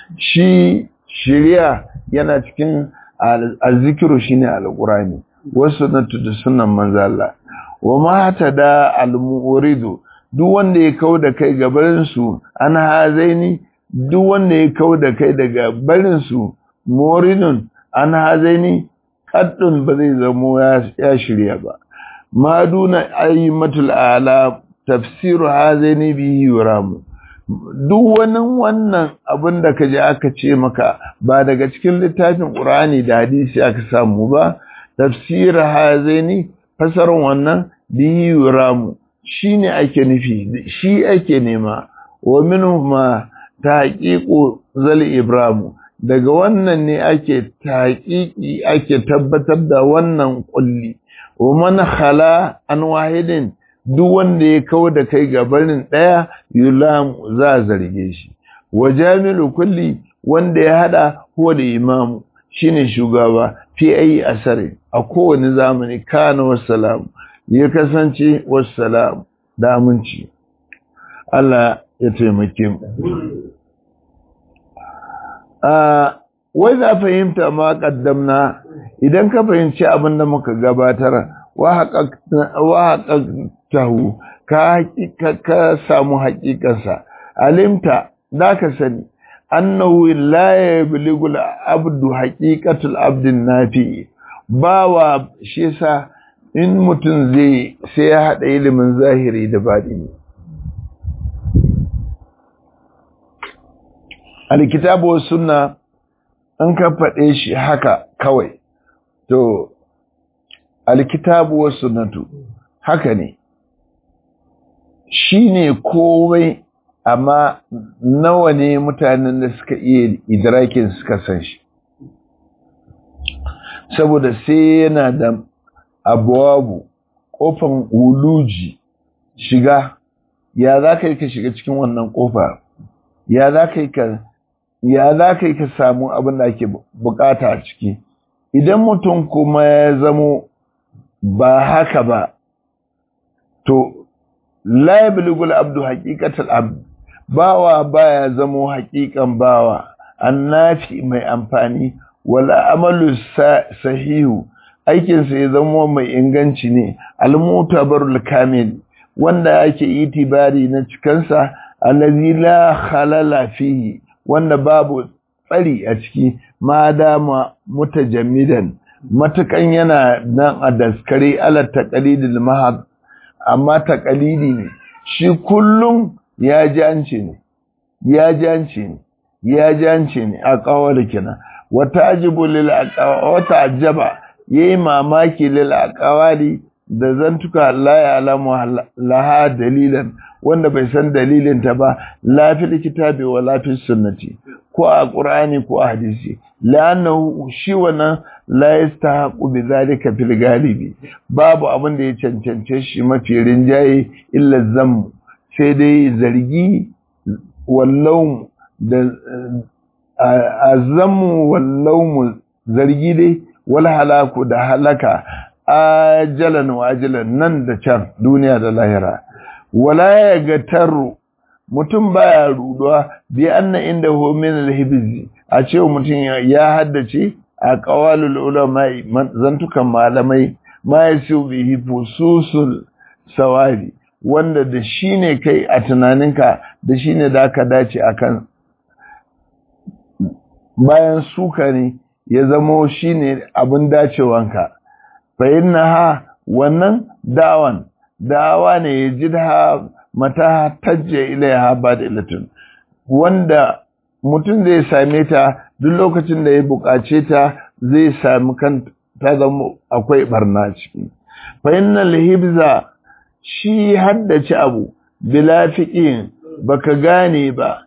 shi shiriya yana cikin azzikiru shine alqurani was sunnatu da sunnan manzo Allah wa ma tada al-muridu duk wanda ya kau da kai gabarin su an hazaini duk wanda ya kau da kai daga barin su muridun an hazaini kaddun ba zai zamo ya shirya ba ma duna ayyimatul ala tafsiru hazaini bihi yuramu duk wani wannan abin da kaje aka ce maka ba daga cikin littafin Qur'ani da hadisi aka samu ba tafsir hazaini fasarin wannan bihi yuramu shine ake nufi shi ake nema wa minhu ma tahqiqu zal ibramu daga wannan ne ake taƙiƙi ake tabbatar da wannan ƙulli wa man khala an wahidin duk wanda ya kawo da kai gabanin ɗaya yulam za zarge shi wa jamilu kulli wanda ya hada huwa da imamu shine shugaba fi ayi asari a kowane zamani kana wassalam ya kasance wassalam da aminci Allah ya taimake mu wai za fahimta ma kaddamna idan ka fahimci abin da muka gabatar wa haƙaƙtahu ka samu haƙiƙansa alimta da ka sani annahu la yabligu al-abdu haqiqatul abdin nafi bawa shi yasa in mutum zai sai ya hada ilimin zahiri da batini alkitabu was sunna an ka faɗe shi haka kawai to alkitabu was sunnatu haka ne shine komai amma nawa ne mutanen da suka iya idrakin suka san shi saboda sai yana da abuwabu kofan uluji shiga ya za ka yi ka shiga cikin wannan kofa ya za ka yi ka ya za ka yi ka samu abin da ake bukata a ciki idan mutum kuma ya zamo ba haka ba to la yablugul abdu haqiqatal abd bawa baya zamo haƙiƙan bawa annafi mai amfani wala amalu sahihu aikinsa ya zama mai inganci ne almutabarul kamil wanda ake itibari na cikansa allazi la khalala fihi wanda babu tsari a ciki ma dama mutajammidan matukan yana nan a daskare ala taqalidil mahad amma taqalidi ne shi kullum ya jance ne ya jance ne ya jance ne a kawar kenan wata ajibu lil wata ajaba yayi mamaki lil aqwali da zantuka la ya'lamu laha dalilan wanda bai san dalilin ta ba la fil kitabi wa la fil sunnati ko a qur'ani ko a hadisi la'annahu shi wannan la yastahaqu bi zalika fil galibi babu abin da ya cancance shi mafi rinjaye illa zammu sai dai zargi wallau da azammu wallau zargi dai wal halaku da halaka ajalan wa ajalan nan da can duniya da lahira wala ya gataru mutum baya ruduwa bi anna inda hu min al a cewa mutum ya haddace a qawalul ulama zantukan malamai ma yasu bihi fususul sawabi wanda da shi ne kai a tunaninka da shi ne da aka dace akan bayan suka ne ya zamo shi ne abin dacewanka fa'in na ha wannan dawan dawa ne ya ji da mata tajje ilaiha ba da ilatun wanda mutum zai same ta duk lokacin da ya buƙace ta zai sami kan ta zama akwai barna ciki fa'in na lahibza shi haddace abu bila fiƙin baka gane ba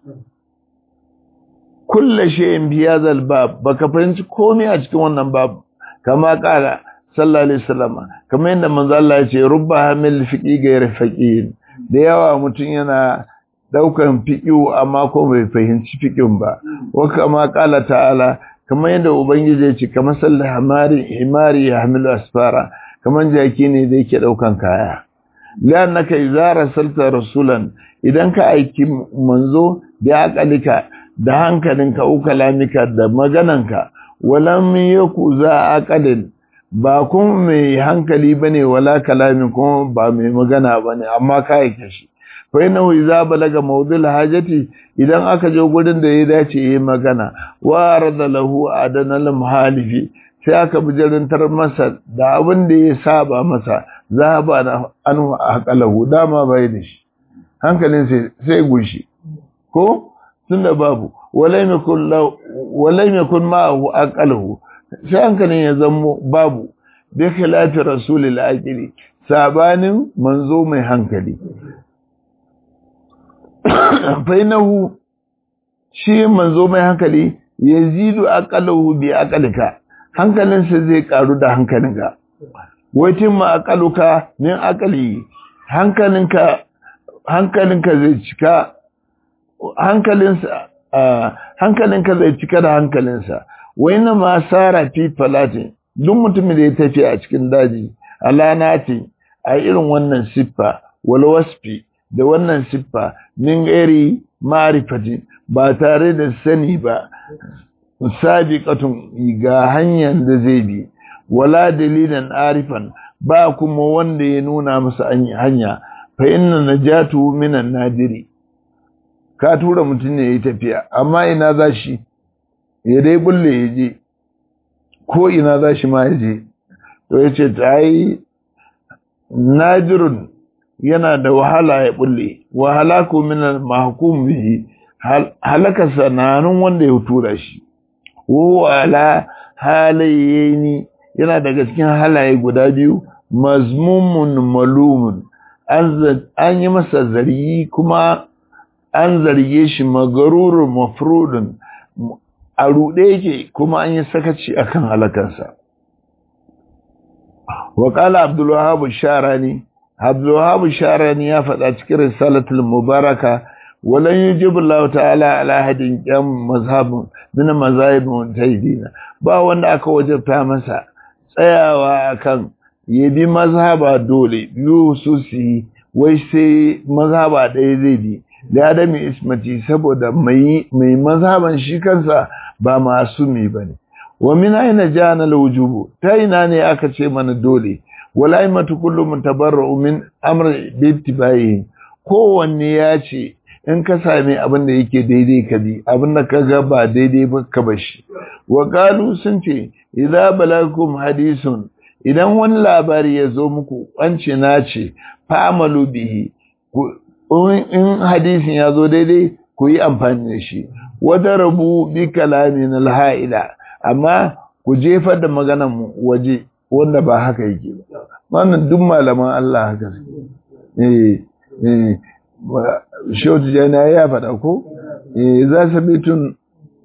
kulle shayin biya zalbab baka fahimci komai a cikin wannan babu kama kala sallallahu alaihi wasallam kamar yadda manzo Allah ya ce rubba hamil fiqi ghayr faqin da yawa mutum yana daukan fiqiu amma ko bai fahimci fiqin ba wa kama kala ta'ala kamar yadda ubangiji ya ce kamar sallah hamari himari ya hamilu asfara kamar jaki ne da yake daukan kaya lannaka idza rasalta rasulan idan ka aiki manzo da aqalika da hankalinka ko kalamika da magananka walam yaku za aqalin ba kun mai hankali bane wala kalamin kuma ba mai magana bane amma ka aike shi fa innahu idza balaga mawdul hajati idan aka je gurin da ya dace yi magana wa rada lahu adanal muhalifi sai aka bijirantar masa da abin da ya saba masa za ba na an haƙalahu dama bai da shi hankalin sai gushi ko tun da babu walai mai kun ma'ahu haƙalahu sai hankalin ya zamo babu bai khilafi rasulil aqili sabanin manzo mai hankali fainahu shi manzo mai hankali yazidu aqalahu bi aqalika hankalinsa zai karu da hankalinka waitin ma aqaluka min aqali hankalinka hankalinka zai cika hankalinsa hankalinka zai cika da hankalinsa waina ma sara fi falati duk mutumin da ya tafi a cikin daji alanati a irin wannan siffa wal wasfi da wannan siffa min gairi ma'rifati ba tare da sani ba sabiqatun ga hanyar da zai bi wala dalilan arifan ba kuma wanda ya nuna masa hanya fa inna najatu minan nadiri ka tura mutum ne ya yi tafiya amma ina za shi ya dai bulle ya je ko ina za shi ma ya je to ya ce ta yi najirun yana da wahala ya bulle wahala ko min mahkum bihi halaka sananun wanda ya tura shi wala halayeni yana daga cikin halaye guda biyu mazmumun malumun an yi masa zargi kuma an zarge shi magarurun mafrudun a ruɗe yake kuma an yi sakaci akan halakansa waƙala abdullahabu sharani abdullahabu sharani ya faɗa cikin risalatul mubaraka walan yujibu Allah ta'ala ala hadin qiyam mazhabun min mazahib mutaydina ba wanda aka wajabta masa tsayawa akan yabi mazhaba dole biyu su su wai sai mazhaba ɗaya zai bi da adami ismati saboda mai mai mazhaban shi kansa ba masumi bane wa min aina jana alwujubu ta ina ne aka ce mana dole wala aimatu kullu mutabarra'u min amri bi ittibai kowanne ya ce in ka sami abin da yake daidai ka bi abin da ka ga ba daidai ba ka bashi wa qalu sun ce idza balakum hadisun idan wani labari ya zo muku wance na ce fa'amalu bihi in hadisin ya zo daidai ku yi amfani da shi wata rabu bi kalamin alha'ila amma ku jefar da maganan mu waje wanda ba haka yake ba wannan duk malaman Allah haka suke eh eh shautu jana ya faɗa ko eh za su bitun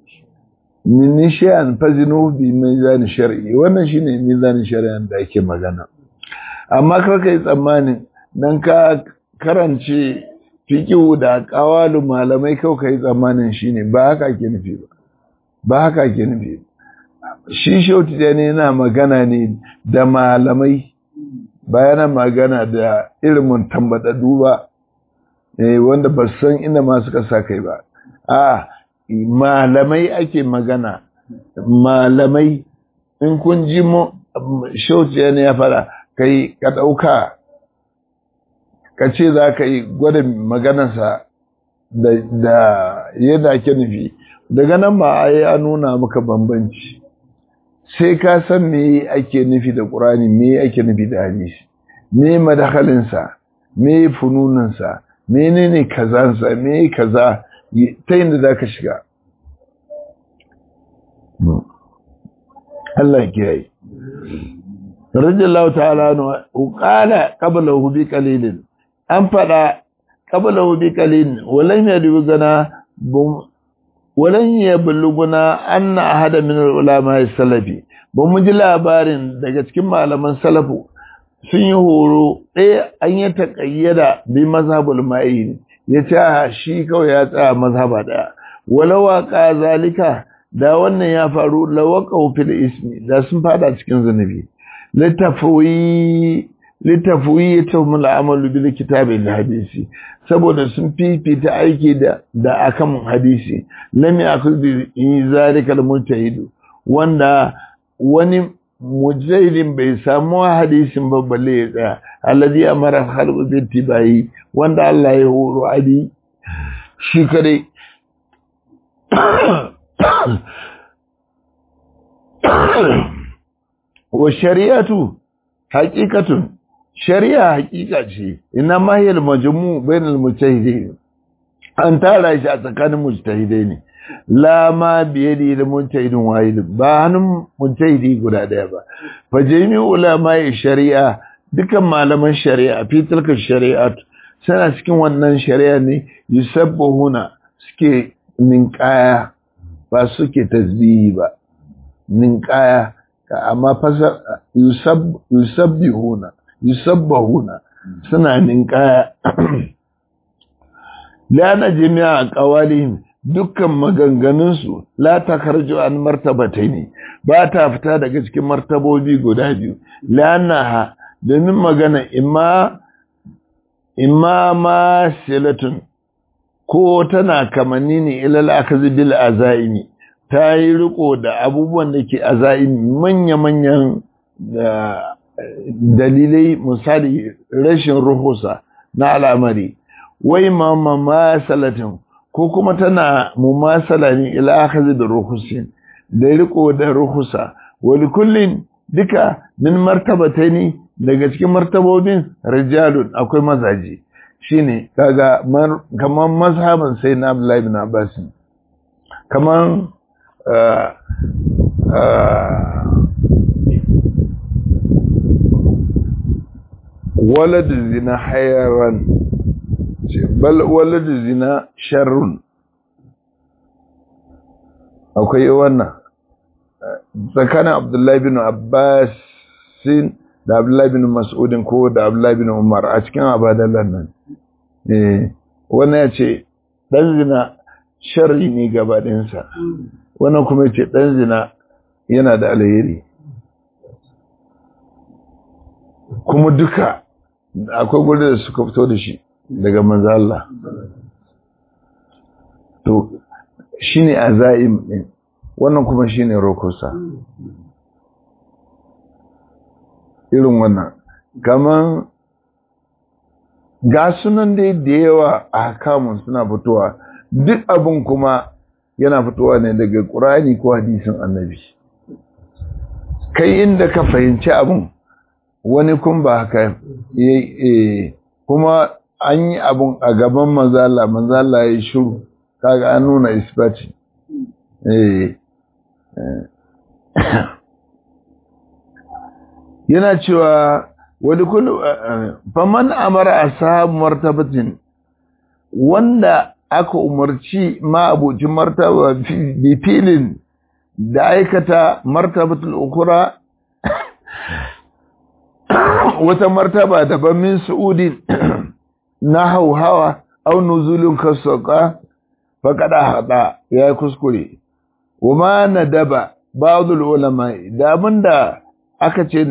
min nishan fazinu bi mizan shar'i wannan shine mizanin shari'an da ake magana amma kar kai tsammanin dan ka karance fiqhu da qawalu malamai kau kai tsammanin shine ba haka ake nufi ba ba haka ake nufi shi shautu jana yana magana ne da malamai bayana magana da ilimin tambadadu ba eh wanda ba san inda ma suka sa kai ba a malamai ake magana malamai in kun ji mu shauciya ne ya fara kai ka ɗauka ka ce za ka yi gwada maganarsa da yadda ake nufi daga nan ba a yi a nuna maka bambanci sai ka san me ake nufi da ƙurani me ake nufi da hadisi me madakalinsa me fununansa menene kazansa me kaza ta yin za ka shiga Allah kiyaye radiyallahu ta'ala no qala qablahu bi qalilin an fada qablahu bi qalilin walan yadugana walan yabluguna anna ahada min ulama salafi ba mu ji labarin daga cikin malaman salafu sun yi horo ɗaya an yi taƙayyada bi mazhabul ma'in ya ce shi kawai ya tsaya mazhaba ɗaya walawa ka zalika da wannan ya faru lawaka fil ismi da sun fada cikin zunubi littafuyi littafuyi ya tafi amalu bil kitabi da hadisi saboda sun fifita aiki da da akan hadisi lam yakul bi zalika al mujtahid wanda wani mujahidin bai samu hadisin ba balle ya tsaya alladhi amara khalqu bi tibai wanda Allah ya horo adi shi kare wa shari'atu haqiqatun shari'a haqiqa ce ina ma hiya al-majmu' bainal mujtahidin an tara shi a tsakanin mujtahidai ne la ma biyadi da mujtahidin wahid ba hannun mujtahidi guda daya ba fa jami'u ulama shari'a dukan malaman shari'a fi tilka shari'at suna cikin wannan shari'a ne yusabbihuna suke ninkaya ba suke tasbihi ba ninkaya amma fasar yusabbihuna yusabbihuna suna ninkaya lana jami'a qawalihim dukkan maganganunsu la takarju an martabataini ba ta fita daga cikin martabobi guda biyu lanaha domin magana imma imma ma silatun ko tana kamanni ne ilal akazi bil azaimi ta yi riko da abubuwan da ke azaimi manya-manyan dalilai misali rashin ruhusa na al'amari wai mamma ma salatin ko kuma tana mumasala ne ila akhadhi da ruhusin da riko da ruhusa wali kullin duka min martabataini daga cikin martabobin rijalun akwai mazaje shine kaga kaman mazhaban sai na Abdullahi ibn Abbas kaman walad zina hayaran bal walad zina sharrun akwai wannan tsakanin Abdullahi bin Abbas da Abdullahi bin Mas'udin ko da Abdullahi bin Umar a cikin abadalan nan eh wannan ya ce dan zina sharri ne gabaɗinsa wannan kuma ya ce dan zina yana da alheri kuma duka akwai gudu da suka fito da shi daga manzo Allah to shine azaim din wannan kuma shine rokosa irin wannan kaman ga sunan dai da yawa a hakamun suna fitowa duk abin kuma yana fitowa ne daga ƙurani ko hadisin annabi kai inda ka fahimci abin wani kun ba haka kuma an yi abin a gaban manzala manzala ya yi shuru kaga an nuna isbati yana cewa wani kullu faman amara ashabu martabatin wanda aka umarci ma'abucin martaba bi filin da aikata martabatul ukura wata martaba daban min su'udin na hauhawa au nuzulun kasauka faƙaɗa haɗa ya kuskure wama na daba ba'adul ulama da abinda aka ce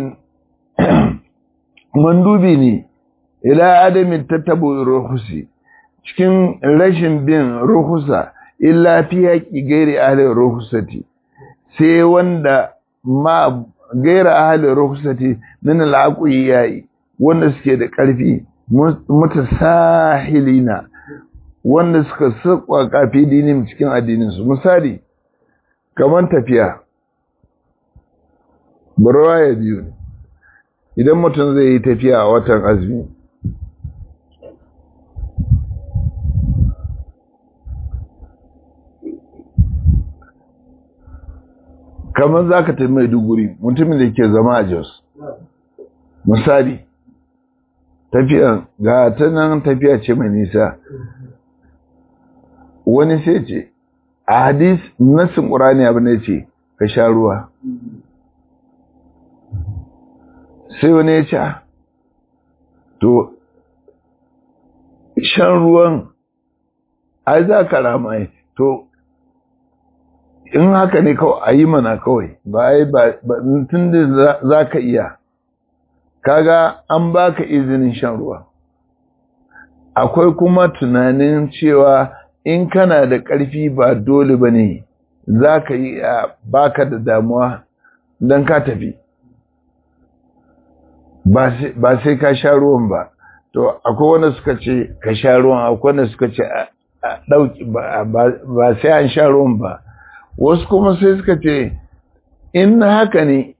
mandubi ne ila adamin tattabo ruhusi cikin rashin bin ruhusa illa fi haƙi gairi ahalin ruhusati sai wanda ma gaira ahalin ruhusati min al'aƙuyi yayi wanda suke da ƙarfi mutasahilina wanda suka sakwa kafi dinin cikin addininsu misali kamar tafiya barwa ya biyu ne idan mutum zai yi tafiya a watan azumi kamar za ka tafi maiduguri mutumin da ke zama a jos misali tafiyan ga ta nan tafiya ce mai nisa wani sai ce a hadis nassin ƙurani abin da ce ka sha ruwa sai wani ya ce to shan ruwan ai za ka ramaye to in haka ne kawai a yi mana kawai ba ai ba tun da za ka iya kaga an baka izinin shan ruwa akwai kuma tunanin cewa in kana da ƙarfi ba dole ba ne za ka yi baka da damuwa don ka tafi ba sai ka sha ruwan ba to akwai wanda suka ce ka sha ruwan akwai wanda suka ce a ɗauki ba sai an sha ruwan ba wasu kuma sai suka ce in haka ne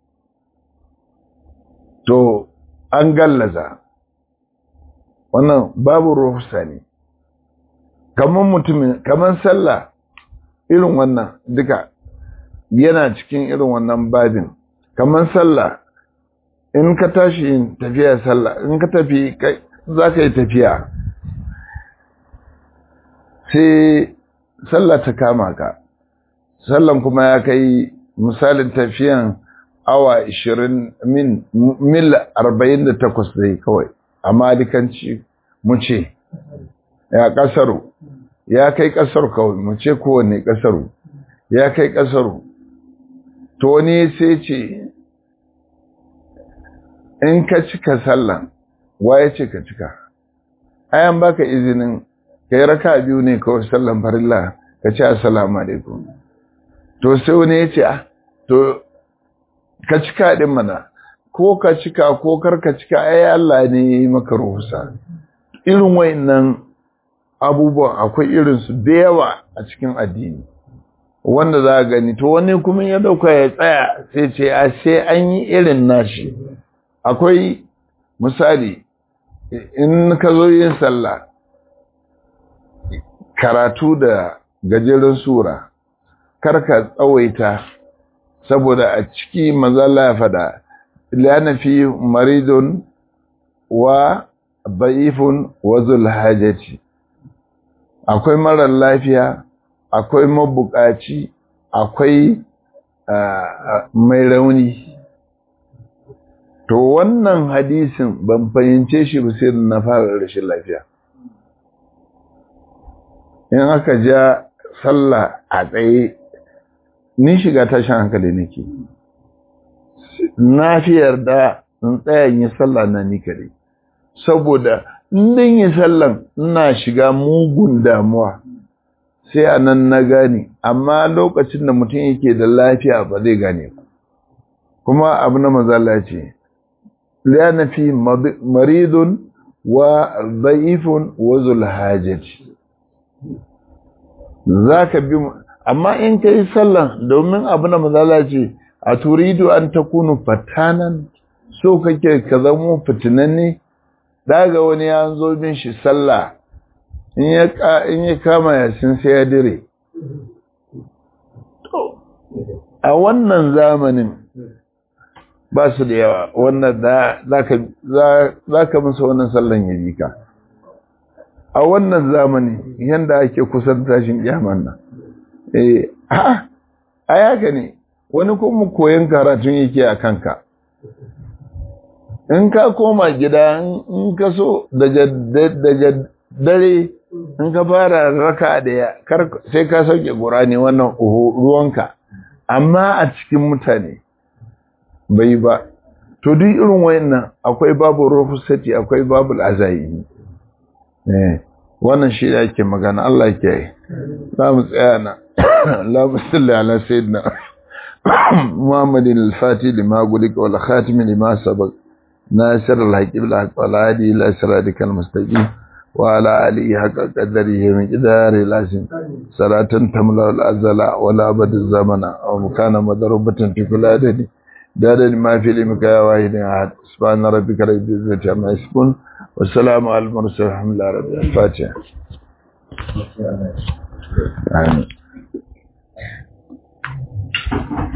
to an gallaza wannan babu ruhusa ne kamar mutumin kamar sallah irin wannan duka yana cikin irin wannan babin kamar sallah in ka tashi yin tafiya sallah in ka tafi za ka yi tafiya sai sallah ta kama ka sallan kuma ya kai misalin tafiyan awa 20 min mil 48 dai kawai a malikanci mu ce ya kasaru ya kai kasar kawai mu ce kowanne kasaru ya kai kasaru to ne sai ce in ka cika sallan waye ce ka cika ayan baka izinin kai raka biyu ne kawai sallan farilla ka ce assalamu alaikum to sai wani ya ce to ka cika din mana ko ka cika ko kar ka cika ai Allah ne ya yi maka ruhusa irin wayannan abubuwan akwai irinsu da yawa a cikin addini wanda za a gani to wani kuma ya dauka ya tsaya sai ce a sai an yi irin nashi akwai misali in ka zo yin sallah karatu da gajeren sura karka tsawaita saboda a ciki mazala ya fada lana fi maridun wa ba'ifun wa zulhajati akwai marar lafiya akwai mabukaci akwai mai rauni to wannan hadisin ban fahimce shi ba sai na fara rashin lafiya in aka ja sallah a tsaye ni shiga tashin hankali nake na fi yarda in tsayan yi sallah na ni kare saboda in yi sallan ina shiga mugun damuwa sai a nan na gane amma lokacin da mutum yake da lafiya ba zai gane kuma abu na mazala ce liyana fi maridun wa da'ifun wa zulhajati za ka bi amma in ka yi sallan domin abu na mazala ce a turidu an ta kunu fatanan so kake ka zamo fitinanne daga wani ya zo bin shi sallah in ya kama yasin sai ya dire a wannan zamanin ba su da yawa wannan za ka musu wannan sallan ya bi ka a wannan zamani yanda ake kusan tashin kyaman nan eh a yaka ne wani kuma koyon karatun yake a kanka in ka koma gida in ka so daga dare in ka fara raka da ya sai ka sauke gura ne wannan ruwanka amma a cikin mutane bai ba to duk irin wayannan akwai babu rufusati akwai babu azayi eh wannan shi da ake magana Allah ke yi za mu tsaya na Allahumma salli ala sayyidina Muhammadin al-Fatih lima gulika wal khatim lima sabaq nasir al-haqib al hadi ila siratikal mustaqim wa ala alihi haqqa qadarihi min qidari lazim salatan tamla al-azala wa la abad zamana aw mukana madarubatan fi kuladati دار ما في لمك يا واحد أحد سبحان ربك رب العزة عما يصفون والسلام على المرسلين الحمد لله رب الفاتحة آمين